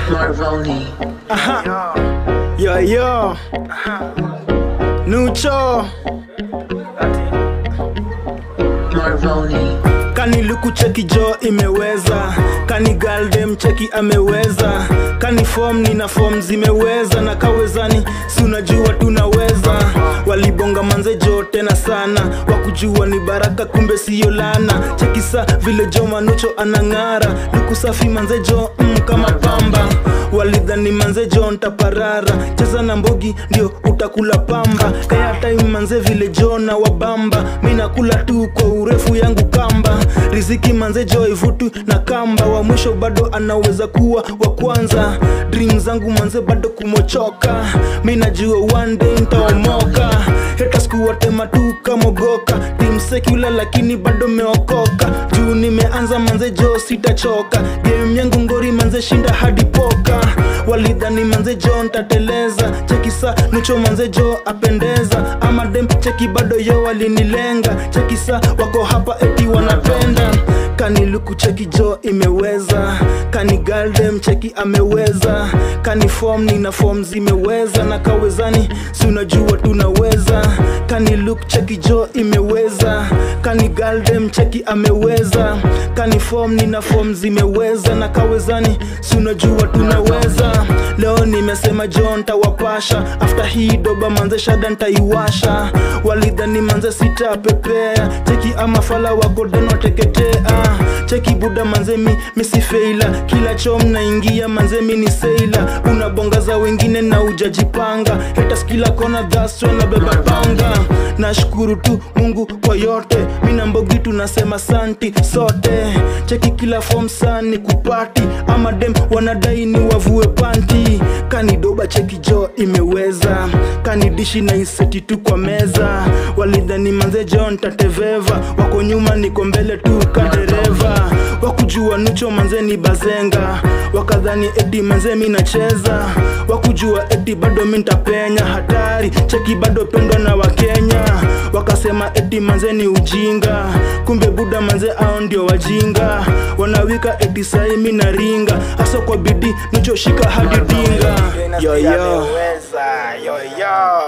Marvoni. Yo yo Nucho Marvoni. Kani luku cheki jo imeweza Kani galdem cheki ameweza Kani form nina form zimeweza Na kawezani si unajua tunaweza Walibonga manze jo tena sana Wakujua ni baraka kumbe siyo lana Cheki sa vile jo manucho anang'ara Luku safi manze jo mm, kama pamba walidhani manze jo ntaparara cheza na mbogi ndio utakula pamba airtime manze vile jo na wabamba mi nakula tu kwa urefu yangu kamba riziki manze jo ivutu na kamba wa mwisho bado anaweza kuwa wa kwanza dream zangu manze bado kumochoka mi najua one day ntaomoka haters kuwatema tu kamogoka team secular lakini bado meokoka juu nimeanza manze jo sitachoka game yangu ngori manze shinda hadi poka walidhani manze jo ntateleza cheki sa nucho manze jo apendeza ama dem cheki bado yo walinilenga cheki sa wako hapa eti wanapenda kani luku cheki jo imeweza kani galdem cheki ameweza kani form nina form zimeweza na kawezani si unajua tunaweza kani look cheki jo imeweza kani galdem cheki ameweza kani form nina form zimeweza na kawezani si unajua tunaweza leo nimesema jo ntawapasha after hii doba manze shada ntaiwasha walidhani manze sitapepea cheki ama fala wako den wateketea cheki buda manze mi misifeila kila choo mnaingia manze mi ni seila unabonga za wengine na ujajipanga haters kila kona dhaswa na beba panga nashukuru tu mungu kwa yote mina mbogi tunasema santi sote cheki kila form sani kupati ama dem wanadai ni wavue panti kanidoba cheki jo imeweza kanidishi na iseti tu kwa meza walidhani manze jo ntateveva wako nyuma niko mbele tu kadereva wakujua nucho manze ni bazenga wakadhani eti manze mi nacheza wakujua eti bado mi ntapenya hatari cheki bado pendwa na wakenya wakasema eti manze ni ujinga kumbe buda manze ao ndio wajinga wanawika eti sai mi naringa hasa kwa bidii nuchoshika hadi dinga yo, yo. yo, yo.